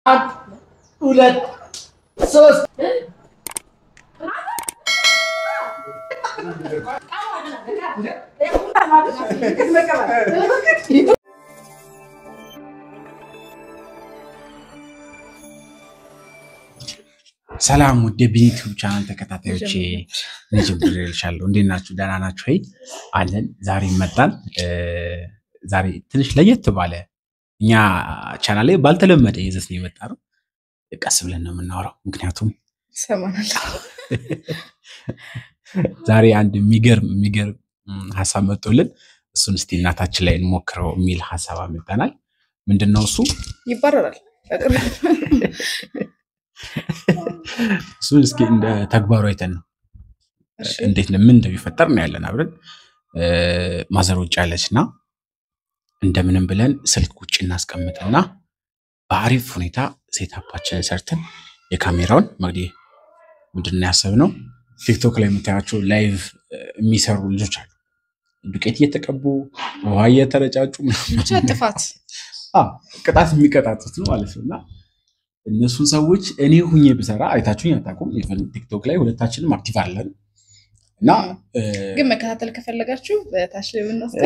አንድ ሁለት ሶስት ሰላም ውድ የዩቲዩብ ቻናል ተከታታዮቼ ንጅብር ልሻለሁ። እንዴት ናችሁ? ደህና ናችሁ ወይ? አለን። ዛሬ መጣን። ዛሬ ትንሽ ለየት ባለ እኛ ቻናል ላይ ባልተለመደ ይዘት ነው የመጣ ነው። ቀስ ብለን ነው የምናወራው፣ ምክንያቱም ዛሬ አንድ የሚገርም የሚገርም ሀሳብ መጥቶልን እሱን እስቲ እናታችን ላይ እንሞክረው የሚል ሀሳብ አመጣናል። ምንድን ነው እሱ? ይባረራል። እሱን እስኪ እንደ ተግባሩ አይተን ነው እንዴት ነው ምን እንደሚፈጠር ነው ያለን አብረን ማዘር ውጭ ያለች እና እንደምንም ብለን ስልክ ውጭ እናስቀምጥና በአሪፍ ሁኔታ ሴታፓችንን ሰርተን የካሜራውን መግዲ ምንድን ነው ያሰብነው ቲክቶክ ላይ የምታያቸው ላይቭ የሚሰሩ ልጆች አሉ። ዱቄት እየተቀቡ ውሃ እየተረጫጩ ብቻ ጥፋት ቅጣት የሚቀጣጡት ነው ማለት ነው እና እነሱን ሰዎች እኔ ሁኜ ብሰራ አይታችሁኝ አታውቁም። ቲክቶክ ላይ ሁለታችንም አክቲቭ አለን እና ግን መከታተል ከፈለጋችሁ በታች ላይ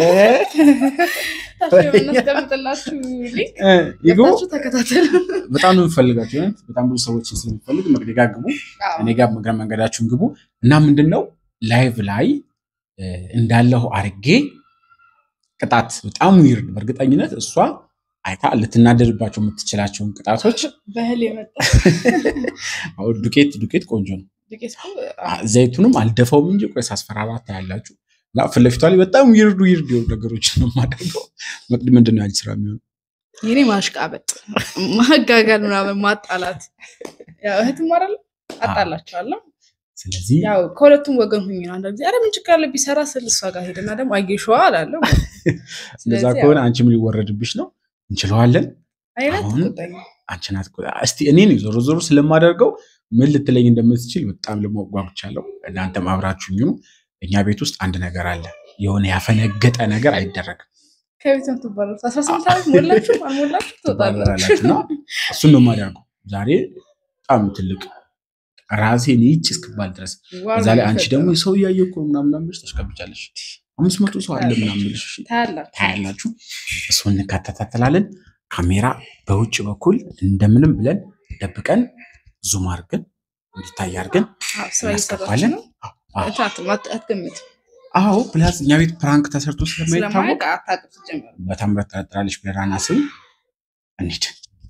ብናስቀምጥላችሁ ሊንክ ይግቡ። ገብታችሁ ተከታተሉ። በጣም ነው የምፈልጋችሁ። እውነት በጣም ብዙ ሰዎችን ስለሚፈልግ መቅደጋ ጋር ግቡ፣ እኔ ጋር እግረ መንገዳችሁን ግቡ እና ምንድን ነው ላይቭ ላይ እንዳለሁ አርጌ ቅጣት በጣም ዊርድ በእርግጠኝነት እሷ አይታ ልትናደድባቸው የምትችላቸውን ቅጣቶች በህል የመጣ አሁን ዱቄት ዱቄት ቆንጆ ነው። ዱቄት እኮ ዘይቱንም አልደፋውም እንጂ ቆይ ሳስፈራራት ታያላችሁ። እና ፊት ለፊቷ ላይ በጣም ዊርድ ዊርድ የሆኑ ነገሮች ነው የማደርገው። መቅድ ምንድን ነው ያንቺ ስራ የሚሆነው? የኔ ማሽቃበጥ፣ ማጋጋል፣ ምናምን ማጣላት። ያው እህትም አይደለም አጣላቸዋለሁ። ስለዚህ ያው ከሁለቱም ወገን ሁኝ ነው። አንዳንድ ጊዜ ኧረ ምን ችግር አለ ቢሰራ ስል እሷ ጋር ሄድና ደግሞ አየሸዋ አላለሁ። እንደዛ ስለዚህ ከሆነ አንቺም ሊወረድብሽ ነው። እንችለዋለን። አይነት አሁን ቁጣኝ አንቺ ናት እኮ። እስቲ እኔ ነኝ ዞሮ ዞሮ ስለማደርገው ምን ልትለኝ እንደምትችል በጣም ለማወቅ ጓጉቻለሁ። እናንተም አብራችሁኝ ሁኑ። እኛ ቤት ውስጥ አንድ ነገር አለ። የሆነ ያፈነገጠ ነገር አይደረግም። ከቤት ነው ትባላችሁ። አስራ ስምንት ዓመት ሞላችሁ አልሞላችሁ ትወጣላችሁ። ትባረራላችሁ እና እሱን ነው የማደርገው ዛሬ በጣም ትልቅ ራሴን ይጭ እስክባል ድረስ እዛ ላይ አንቺ ደግሞ ሰው እያየ እኮ ምናምን ምናምን ብለሽ ታስቀብጫለሽ። አምስት መቶ ሰው አለ ምናምን ብለሽ እሺ ታያላችሁ። ታያላችሁ። እሱን እንከታተላለን። ካሜራ በውጭ በኩል እንደምንም ብለን ደብቀን ዙም አድርገን እንዲታይ አድርገን አዎ፣ ስራ እየሰራችሁ እናስገባለን። ነው። አዎ፣ እታትም አት- አትገምት። አዎ ፕላስ እኛ ቤት ፕራንክ ተሰርቶ ስለማይታወቅ ስለማያውቅ አታውቅም ስትጀምር። በታምረት ጠረጥራለች ብለን አናስብም። እንሂድ።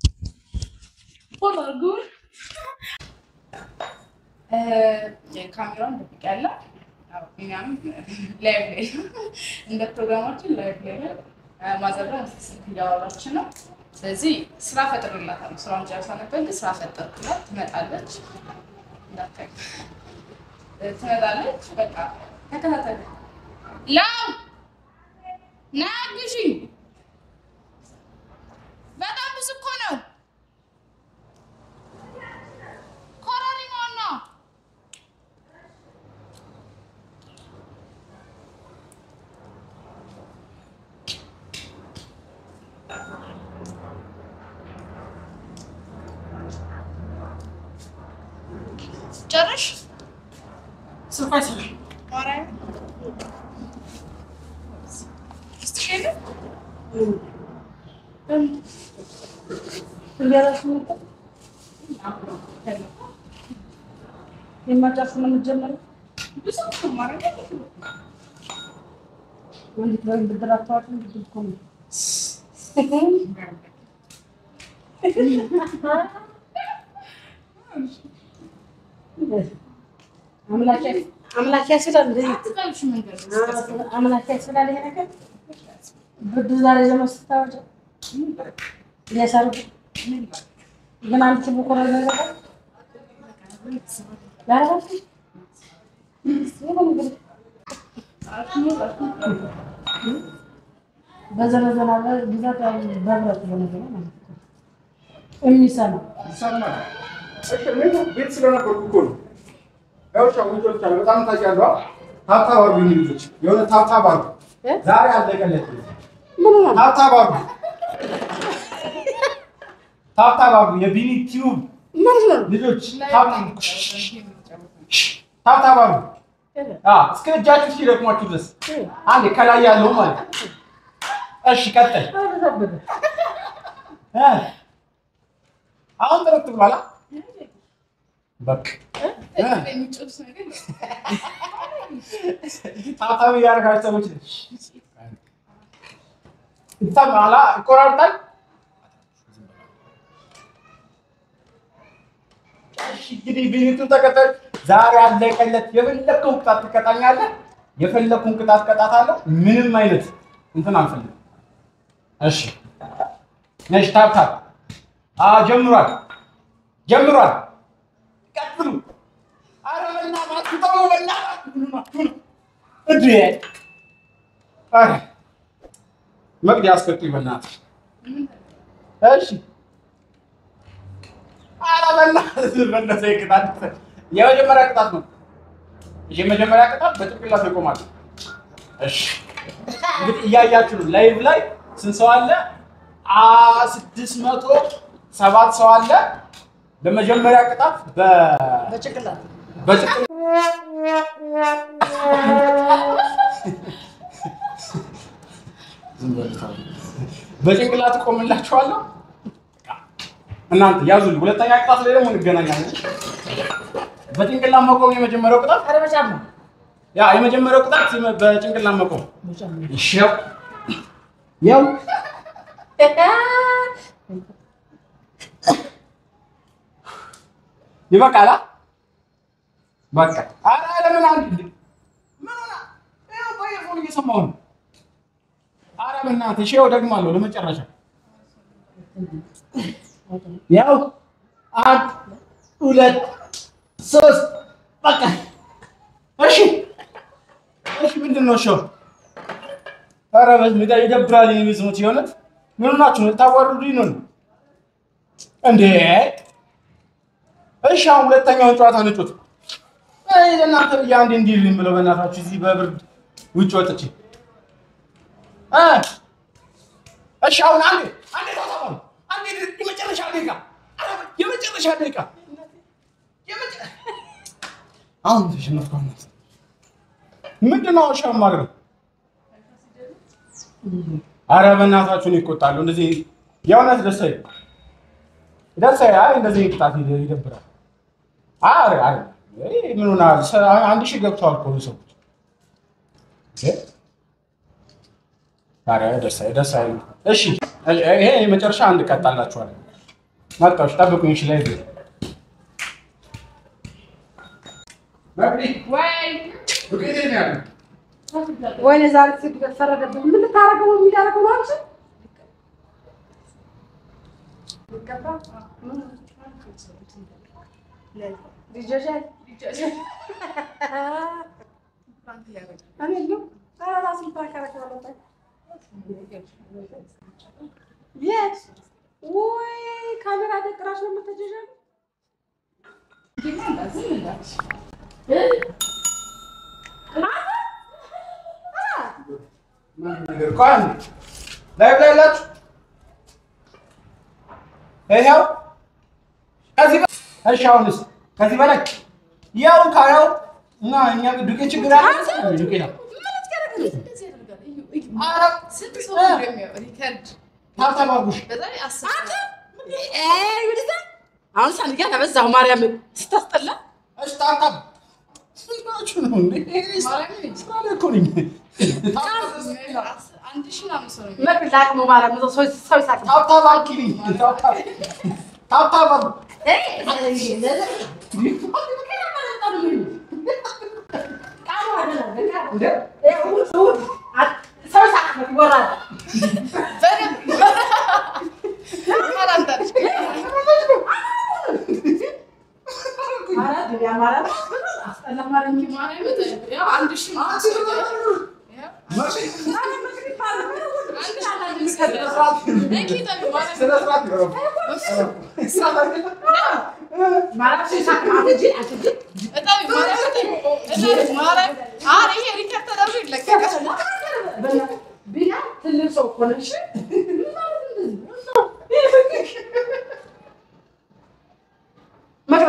ካሜራውን ደብቅ ያለ እኛም ላይቭ ላይ እንደ ፕሮግራማችን ላይቭ ላይ ነው። ማዘር ደግሞ ስልክ እያወራች ነው። ስለዚህ ስራ ፈጥርላታለሁ። ስራውን ጨርሳ ነበር፣ ግን ስራ ፈጠርኩላት። ትመጣለች፣ እንዳታይ ትመጣለች። በቃ ተከታተል። ላው ና ግዢኝ። በጣም ብዙ እኮ ነው። ኮረሪማው ነው። ጨርሽ ማርያም ስትሸኝ ብዙ እኮ ማርያም አምላክ ያስላል እንደዚህ አትበልሽ መንገድ አምላክ ያስላል። ይሄ ነገር ብርድ ዛሬ ደግሞ ስታወጪ ሊያሳርጉ ግን አንድ ችቦ እኮ ነው ነገር ያረጋችሁ በዘነዘና ብዛት ያው በብረት በነገር ማለት ነው የሚሰማ ቤት ስለነበርኩ እኮ ነው። ያው ሻውጆች አለ በጣም ታውቂያለሽ። ታብታብ አድርጉ ልጆች፣ የሆነ ታብታብ አድርጉ። ዛሬ አለቀለት። ታብታብ አድርጉ። ታብታብ አድርጉ። የቢኒ ቲዩብ ልጆች ታብታብ ታብታብ አድርጉ። አዎ እስከ እጃችሁ እስኪደክሟችሁ ድረስ አንዴ ከላይ ያለው ማለት ነው። እሺ ቀጥል። እ አሁን ጥርት ብሏል። አ? በቃ እ የሚጮስ ነገር ታብታብ እያደረጋችሁ ሰዎች ይሰማል። አ? ይቆራርጣል። እሺ እንግዲህ ቢኒቱ ተከታዮች ዛሬ አለቀለት። የፈለግከውን ቅጣት ትቀጣኛለህ፣ የፈለግከውን ቅጣት ቀጣታለሁ። ምንም አይነት እንትን አልፈልግም። እሺ ነሽ ታብታብ አ ጀምሯል፣ ጀምሯል። ቀጥሉ። ኧረ በእናትህ ተው፣ በእናትህ ምን ሆናችሁ ነው እንዴ? ኧረ መቅዲ አስቀጥይ በእናትህ። እሺ ኧረ በእናትህ በእናትህ ቅጣት የመጀመሪያ ቅጣት ነው። የመጀመሪያ ቅጣት በጭንቅላት ይቆማል። እሺ እንግዲህ እያያችሁ ነው። ላይቭ ላይ ስንት ሰው አለ? አ ስድስት መቶ ሰባት ሰው አለ። በመጀመሪያ ቅጣት በ በጭንቅላት በጭንቅላት በጭንቅላት እቆምላችኋለሁ። እናንተ ያዙልኝ። ሁለተኛ ቅጣት ላይ ደግሞ እንገናኛለን። በጭንቅላት መቆም የመጀመሪያው ቅጣት ኧረ በጫማ ያ የመጀመሪያው ቅጣት በጭንቅላት መቆም። በጫማ እሺ ያው ያው ይበቃላ። በቃ ኧረ ለምን አንድ እንዴ ምን ሆና ይኸው በየፎን እየሰማሁ ነው። ኧረ በእናትህ እሺ ያው ደግማለሁ ለመጨረሻ ያው አንድ ሁለት ሶስት በቃ እሺ እሺ ምንድን ነው እሺ ኧረ በስመ አብ ይደብራል የሚስሙት የሆነት ምን ሆናችሁ ነው ልታዋርዱኝ ነው እንዴ እሺ አሁን ሁለተኛውን ጨዋታ ንጩት አይ ለእናንተ ብዬ አንዴ እንዲልኝ ብለው በእናታችሁ እዚህ በብርድ ውጭ ወጥቼ እ እሺ አሁን አንዴ አንዴ ተባባሉ አንዴ የመጨረሻ ደቂቃ ኧረ የመጨረሻ ደቂቃ የመጨ- አሁን ተሸነፍኩ እውነት ምንድን ነው እሺ የማደርገው ኧረ በእናታችሁን ይቆጣሉ እንደዚህ የእውነት ደስ አይልም ደስ አይልም አይ እንደዚህ ቅጣት ይደ- ይደብራል አረ አረ ይሄ ምን ሆናል ሰ- አንድ ሺህ ገብተዋል እኮ ሰዎች እ? ኧረ ደስ አይ- ደስ አይልም እሺ ይሄ የመጨረሻ አንድ ቀጣላችኋለሁ መጣሁ እሺ ጠብቁኝ እሺ ላይ መቅዲ ወይ ዱቄት ነው ያለው ወይኔ ዛሬ ስግደት ፈረደብኝ። ምን ልታደርገው ነው የሚያደርገው ነው አንቺ? ልጆቼ እኔ ነው ኧረ እራስን ታከራክራለህ። የት? ወይ ካሜራ ደቅራሽ ነው የምትጀጀው? ነገር እኮ አንድ ላይቭ ላይ ያላችሁ ይኸው ከዚህ በ- እሺ አሁንስ ከዚህ በላይ ያው ካያው እና እኛ ዱቄት ችግር አለ ዱቄት ነው እንደዚህ ያደርጋል። እዩ፣ እዩ። ኧረ ስንት ሰው ነው የሚያየው? ሪከርድ ሀብታም አድርጉሽ በዛ ላይ አስር ሰው። አሁን ሳንያ ተበዛሁ ማርያምን ስታስጠላ እሺ ታብታብ ስንት ናችሁ ነው እንዴ ማርያምን ስራ ላይ እኮ ነኝ አስር- አንድ ሺህ ምናምን ሰው ነው የሚያየው። መቅድ ላቅሙ ማርያም ሰው ሰው ይሳቅ ታብታብ አድርጊልኝ ታብታብ ታብታብ አድርጉ እንዴ ሰው ይሳቅ ይወራል በደንብ ይመራንታለች። ማርያም አስጠላ ማርያም ማርያም በጣም ያው አንድ ሺህ ምናምን ሰው ነው የሚያየው። ያው አንድ ሺህ ምናምን ሰው ነው የሚያየው። እንኪ ጠቢ ማርያም ስነ ስርዓት ነው ማርያም ሰው ይሳቅ አትጂ አትጂ እጠቢ ማርያም እጠቢ እጠቢ ማርያም ኧረ ይሄ ሪከርድ ተደርጎ ይለቀቃል። ቢና ትልቅ ሰው እኮ ነሽ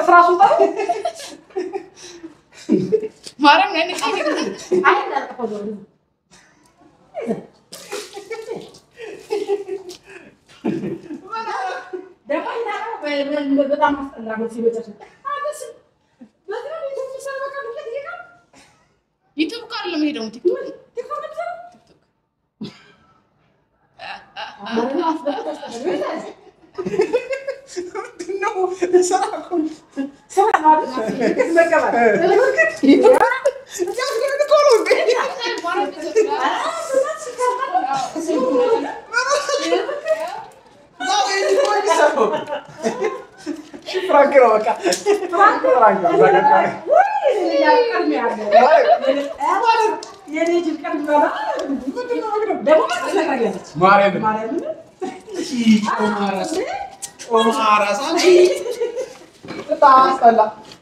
መቅረስ ራሱ ጠሩ ማርያም ላይ ንቃ አይ እንዳልጠፋው ዞር ብሎ። ደግሞ እንዳለው በ- በ- በጣም አስጠላ ነው ሲበጨሽ። አገስም በዚህ ነው ቤት ውስጥ ሰው በቃ ዱቄት እየቀረ ዩቱብ ቃል ለመሄደው ቲክቶክ ቲክቶክ ነው የሚሰራው። አማርኛ አስበህ ታስጠላል። ስራ ነው አይደል? ዱቄት መቀበል። ፍራንክ ነው በቃ ፍራንክ ነው በቃ። ማርያምን ኦማራስ አንቺ በጣም አስጠላ።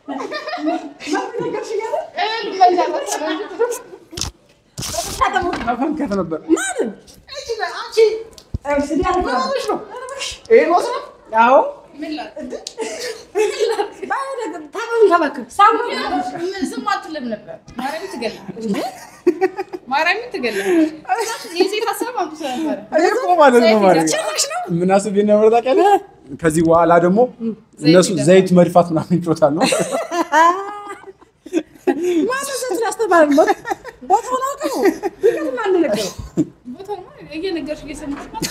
መፈንከት ነበር። ይሄን ወስደህ አዎ ምን ላድርግ? ዝም አትልም ነበር። ማርያምን ትገላለች። ማርያምን ትገላለች። የሴት ሀሳብ አምጥቶ ነበረ። እኔ እኮ ማለት ነው ማርያም ምን አስቤ ነበር ታውቂያለሽ? ከዚህ በኋላ ደግሞ እነሱ ዘይት መድፋት ምናምን ይጮታል ነው ቦታውማ እየነገርሽ እየሰማሽ ነው።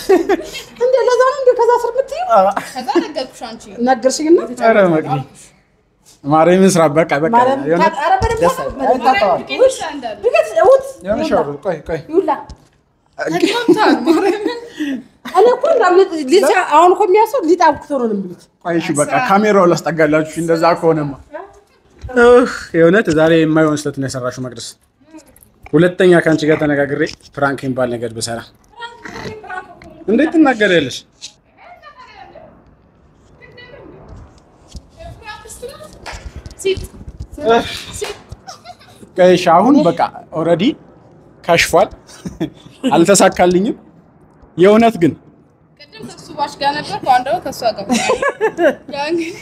ከዛ ነገርኩሽ አንቺ ነገርሽኝና ኧረ መቅዲ ማርያምን ስራ በቃ በቃ ማርያም የሆነ ኧረ በደንብ ደስ ነው። አይልም። አይታጠባም። ዱቄት ብቻ እንዳለ ዱቄት እውት የሆነ ሻወር ቆይ ቆይ ይውላ ተግባብተዋል። ማርያምን እኔ እኮ እንዳው ሊጥ- ሊጥ አሁን እኮ የሚያስው ሊጥ አብኩቶ ነው የሚሉት። ቆይ እሺ በቃ ካሜራው ላስጠጋላችሁ እንደዛ ከሆነማ እህ የእውነት ዛሬ የማይሆን ስህተት ነው የሰራሽው መቅደስ ሁለተኛ ከአንቺ ጋር ተነጋግሬ ፕራንክ የሚባል ነገር ብሰራ እንዴት ትናገሪያለሽ ሲጥ እህ፣ ቆይ እሺ አሁን በቃ ኦልሬዲ ከሽፏል አልተሳካልኝም የእውነት ግን ቅድም ከሱ ባሽ ጋር ነበር፣ አሁን ደግሞ ከእሷ ጋር ያ እንግዲህ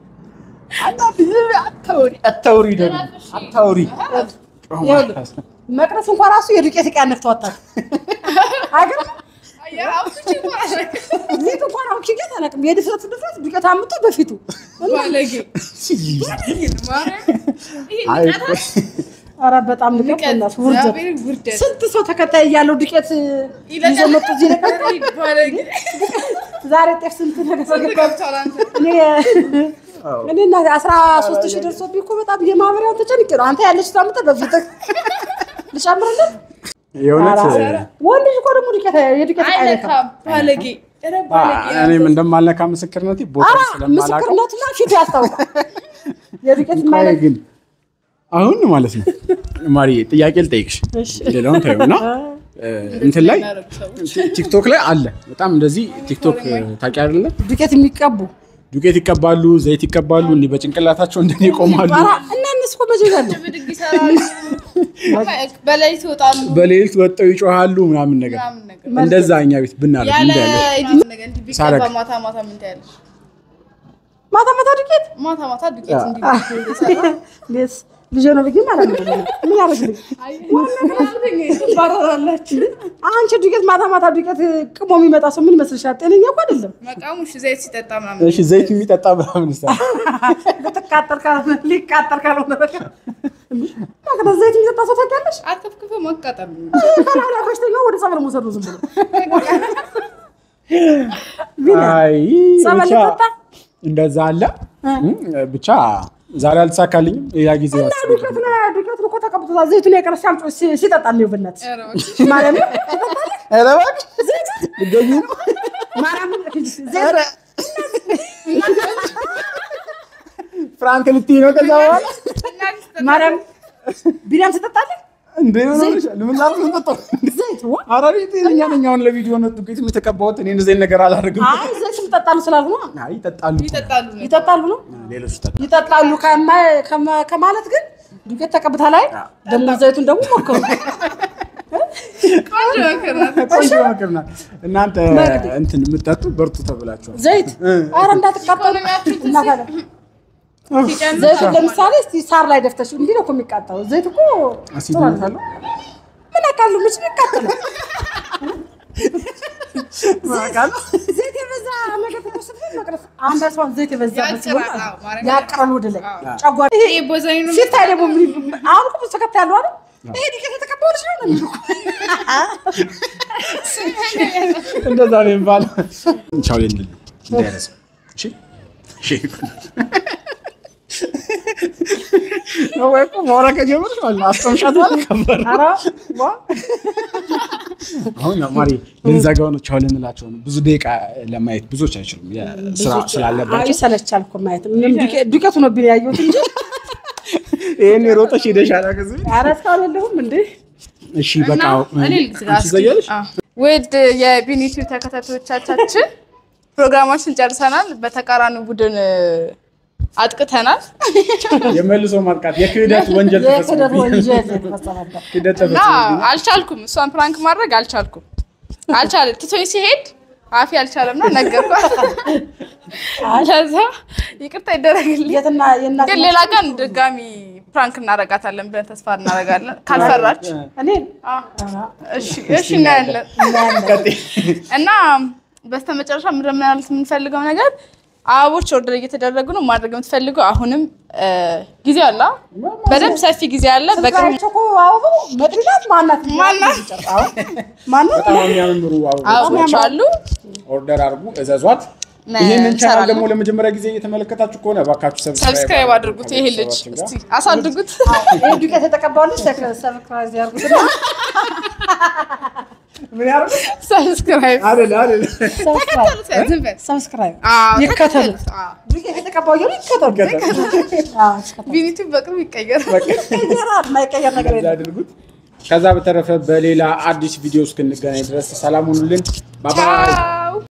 አታውሪ አታውሪ ደግሞ አታውሪ ይኸውልህ መቅረስ እንኳን ራሱ የዱቄት ዕቃ ነፍተዋታል። አገር አየህ አውጥቼ እኮ አላውቅም። ሊጥ እንኳን አሁን ኪገት አላውቅም። የድፍረት ድፍረት ዱቄት አምጥቶ በፊቱ ባለጌ ማርያም ይሄ አይ ንቀት ኧረ በጣም ንቀት በእናትህ ውርደት። እግዚአብሔር ውርደት ስንት ሰው ተከታይ እያለው ዱቄት ይዞ መጡ እዚህ ነገር ባለጌ ዛሬ ጤፍ ስንት ነገር ስንት ተገባ። ገብቷል አንተ እኔ እኔ እና አስራ ሦስት ሺህ ደርሶብኝ እኮ በጣም የማህበሪያውን ተጨንቄ ነው። አንተ ያለች ታምጠ በፊትህ ልጨምርልህ። የእውነት ወንድ ልጅ እኮ ደግሞ ዱቄት የዱቄት ዕቃ አይነካም። አይነካም ባለጌ ኧረ ባለጌ እኔም እንደማልነካ ምስክርነቴ ቦታ ኧረ ስለማላውቀው ምስክርነቱና ፊቱ ያስታውቃል። የዱቄት ቆይ የማይነካ ግን አሁን ማለት ነው ማሪ ጥያቄ ልጠይቅሽ ሌላውን ታዩና እንትን ላይ የሚያደርጉ ሰዎች ቲ- ቲክቶክ ላይ አለ በጣም እንደዚህ ቲክቶክ ታውቂ አይደለ ዱቄት የሚቀቡ ዱቄት ይቀባሉ ዘይት ይቀባሉ እንዲህ በጭንቅላታቸው እንደዚህ ይቆማሉ ኧረ እና እነሱ እኮ መቼ ገሉ ብድግ ይሰራሉ፣ በሌሊት ይወጣሉ በሌሊት ወጥተው ይጮሃሉ ምናምን ነገር ምናምን ነገር እንደዛ እኛ ቤት ብናደርግ ያለ እንዳለ ኤዲት ነገር እንዲህ ቢቀባ ሳረግ። ማታ ማታ ምን ታያለሽ? ማታ ማታ ዱቄት ማታ ማታ ዱቄት እንዲህ እንደሰራ ሌስ ልጅ ነው ብዬ ማለት ነው። ምን ያደርግልኝ? ትባረራላችሁ። አንቺ ዱቄት ማታ ማታ ዱቄት ቅሞ የሚመጣ ሰው ምን ይመስልሻል? ጤነኛ እኮ አይደለም። መቃሙ እሺ፣ ዘይት ሲጠጣ ምናምን እሺ ዘይት የሚጠጣ ምናምን ሳ ልትቃጠል ካልሆነ ሊቃጠል ካልሆነ በቀር እንደ ዘይት የሚጠጣ ሰው ታውቂያለሽ? አርከፍክፈ ማቃጠል ነው። ከላላ በሽተኛ ወደ ጸበል መውሰድ ነው ዝም ብሎ አይ ጸበል ብቻ ሊጠጣ እንደዛ አለ ብቻ ዛሬ አልተሳካልኝም ሌላ ጊዜ እና አስብ ዱቄት ነው ዱቄት ነው እኮ ተቀብቶታል። ዘይቱን የቀረ ሲያምጮ ሲ- ሲጠጣ ነው በእናትሽ ኧረ እባክሽ። ማለት ነው። ኧረ እባክሽ ልትገዢ ነው ማርያምን ዘይት ፍራንክ ልትይ ነው ከዛ በኋላ ማርያም ቢሪያም ትጠጣለህ? እንደ ምን ሆነሻል ምን ላድርግ ነው የምጠጣው ዘይት ዋ ኧረ እኔ ጤነኛ ነኝ አሁን ለቪዲዮ ነው ዱቄት የተቀባሁት እኔ እንደዚህ አይነት ነገር አላደርግም አይ ዘይት ይጠጣሉ ስላልኩ ነው። አይ ይጠጣሉ ይጠጣሉ ነው። ይጠጣሉ ነው ሌሎች ይጠጣሉ ይጠጣሉ ከማ- ከማ- ከማለት ግን ዱቄት ተቀብታ ላይ ደግሞ ዘይቱን ደግሞ ሞክሩ። ቆንጆ ምክር ናት። ቆንጆ ምክር ናት እናንተ እንትን የምትጠጡ በርቱ ተብላችኋል ዘይት ኧረ እንዳትቃጠሉ ኢኮኖሚያችሁ እና ታዲያ ሲጨምር ዘይቱ ለምሳሌ እስቲ ሳር ላይ ደፍተሽ እንዲህ ነው እኮ የሚቃጠለው። ዘይት እኮ ጥሩ አይደለም። ምን አውቃለሁ መች ነው የሚቃጠለው? ዘይት የበዛ ነገር ተቆስብን መቅረፍ አንድ ሰውን ዘይት የበዛበት ሲሆን ያጭራል፣ አዎ፣ ማርያም ያቅራል ወደ ላይ ጨጓራ ይሄ ቦዛኝ ነው ሲታይ ደግሞ ምን አሁን እኮ ብዙ ተከታይ ያለው አይደል? ይሄ ዱቄት የተቀባው ልጅ ነው ነው የሚሉ እንደዛ ነው የሚባለው። ቻው ልንል ነው እንዳይረሳ። እሺ እሺ። ወይ እኮ ማውራት ከጀመርሽ ማለት ነው አስቀምሻት ማለት ከባድ ነው። ኧረ ዋ አሁን ማሪ ልንዘጋው ነው። ቻው ልንላቸው ነው። ብዙ ደቂቃ ለማየት ብዙዎች አይችሉም ስራ ስላለባቸው። አይ ይሰለቻል እኮ ማየት ምንም ዱቄ- ዱቄቱ ነው ቢል ያየሁት እንጂ ይሄን ሮጠሽ ሄደሽ አላገዝም። ኧረ እስካሁን የለሁም እንዴ እሺ በቃ እኔ ልግዛ አንቺ ዘያለሽ? ውድ የቢኒቱ ተከታታዮቻችን ፕሮግራማችን ጨርሰናል። በተቃራኒ ቡድን አጥቅተናል የመልሶ ማጥቃት የክህደት ወንጀል የክህደት ተፈጽሞብኛል። ወንጀል የተፈጸመበት ክህደት እና ተፈጽሞብኛል። አልቻልኩም። እሷን ፕራንክ ማድረግ አልቻልኩም። አልቻለ ትቶኝ ሲሄድ አፌ አልቻለምና ነገርኳት። ለዛ ይቅርታ ይደረግልኝ። የትና የእናት ግን ሌላ ቀን ድጋሚ ፕራንክ እናረጋታለን ብለን ተስፋ እናረጋለን። ካልፈራች እኔ አዎ። እሺ እሺ እናያለን። እናያለን እና በስተመጨረሻ ምንድን ማለት የምንፈልገው ነገር አበቦች ኦርደር እየተደረጉ ነው። ማድረግ የምትፈልገው አሁንም እ፣ ጊዜ አለ፣ በደንብ ሰፊ ጊዜ አለ። በቅርቡ ስልካቸው እኮ አበቡ መድናት ማናት ማናት? ማናት በጣም የሚያምሩ አበቦች አበቦች አሉ። ኦርደር አድርጉ፣ እዘዟት። ነ- ይህንን ቻናል እንሰራለን። ደግሞ ለመጀመሪያ ጊዜ እየተመለከታችሁ ከሆነ እባካችሁ ሰብስክራይብ አድርጉት። ይሄ ልጅ እስቲ አሳድጉት። ይሄ ዱቄት የተቀባው ልጅ ሰብስክራይብ ያርጉትና ምን ያደርጉ ሰብስክራይብ አይደለ አይደለ ሰብስክራይብ ዝም በል። ሰብስክራይብ አዎ፣ ይከተሉት። አዎ። ዱቄት የተቀባው ይሉ ይከተሉ አዎ ይከተሉ ቢኒቱ በቅርቡ ይቀየራል። ይቀየራል የማይቀየር ነገር እንደዛ የለም አድርጉት። ከዛ በተረፈ በሌላ አዲስ ቪዲዮ እስክንገናኝ ድረስ ሰላም ሁኑልን። ባባይ ቻው